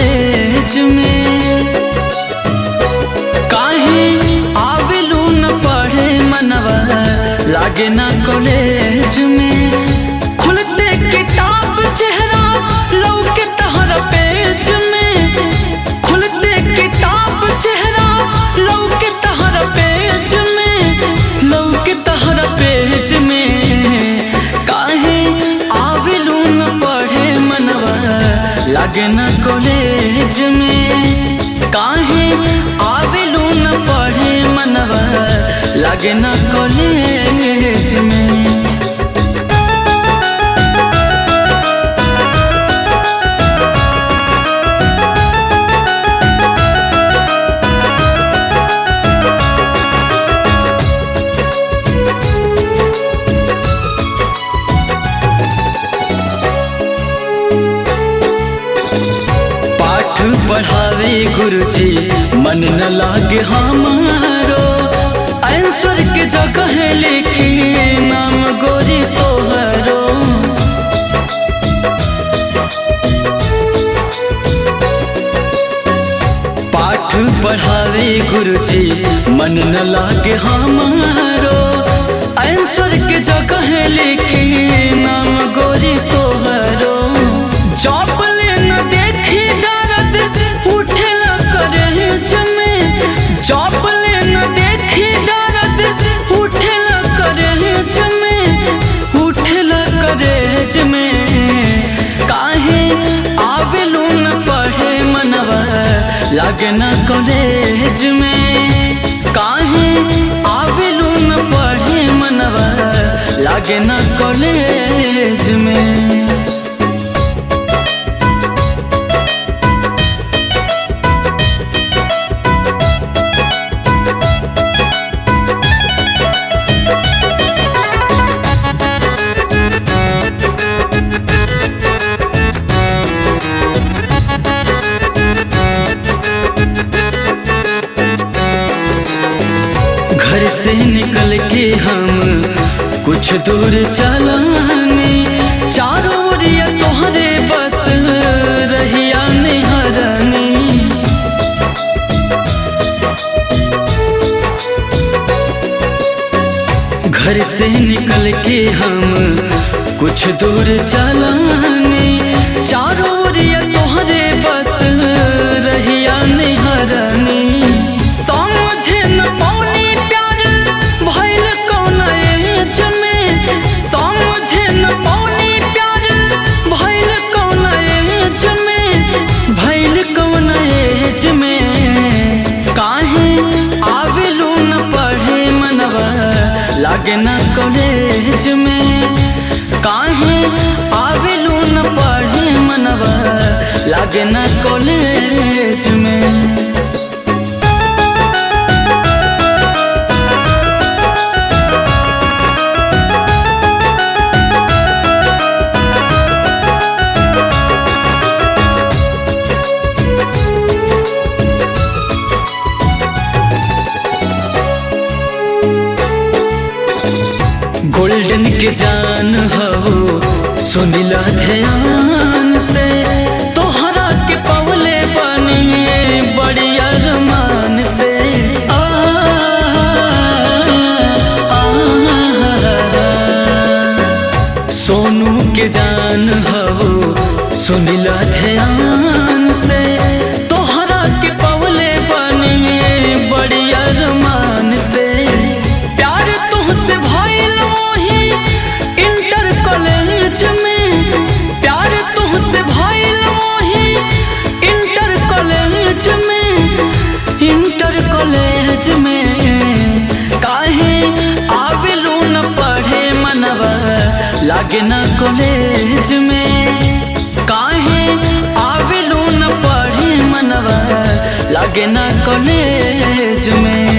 college में काहे आवेलू न पढ़े मनवा लागे ना कॉलेज में खुलते किताब चेहरा लौके तहरा पेज में खुलते किताब चेहरा लौके तहरा पेज में लौके तहरा पेज में काहे आवेलू न पढ़े मनवा लागे ना कॉलेज में काहे आवेलू न पढ़े मनवा लागे ना कॉलेज में पाठ पढ़ावे गुरुजी मन न लागे हमारो आंसर के जगह लिखी नाम गोरी तोहरो पाठ पढ़ावे गुरुजी मन न लागे हमारो आंसर के जगह लिखी नाम गोरी तोहरो जॉब ले न देखी दर्द उठेला करे जमे जॉब ले न देखी दर्द उठेला करे जमे उठेला करे जमे काहे आवेलू न पढ़े मनवा लागे ना कॉलेज में काहे आवेलू न पढ़े मनवा लागे ना कॉलेज में घर से निकल के हम कुछ दूर चलाने चारों ओरिया तोहरे बस रहिया निहरनी घर से निकल के हम कुछ दूर चलाने चारों ओरिया तोहरे बस रहिया निहरनी समझे न पौनी प्यार भइल कौन एज में समझे न पौनी प्यार भइल कौन एज में भइल कौन एज में काहे आवेलू न पढ़े मनवा लागे ना कॉलेज में काहे आवेलू न पढ़े मनवा लागे ना कॉलेज में गोल्डन के जान हो सुनिला ध्यान से तोहरा के पवले बनिए बड़ी अरमान से आ, आ, सोनू के जान हो सुनिला ध्यान से तोहरा के पवले बनिए बड़ी अरमान से प्यार तुहसे भइल वही इंटर कॉलेज में प्यार तुहसे भइल वही इंटर कॉलेज में इंटर कॉलेज में काहे आवेलू न पढ़े मनवा लागे ना कॉलेज में काहे आवेलू न पढ़े मनवा लागे ना कॉलेज में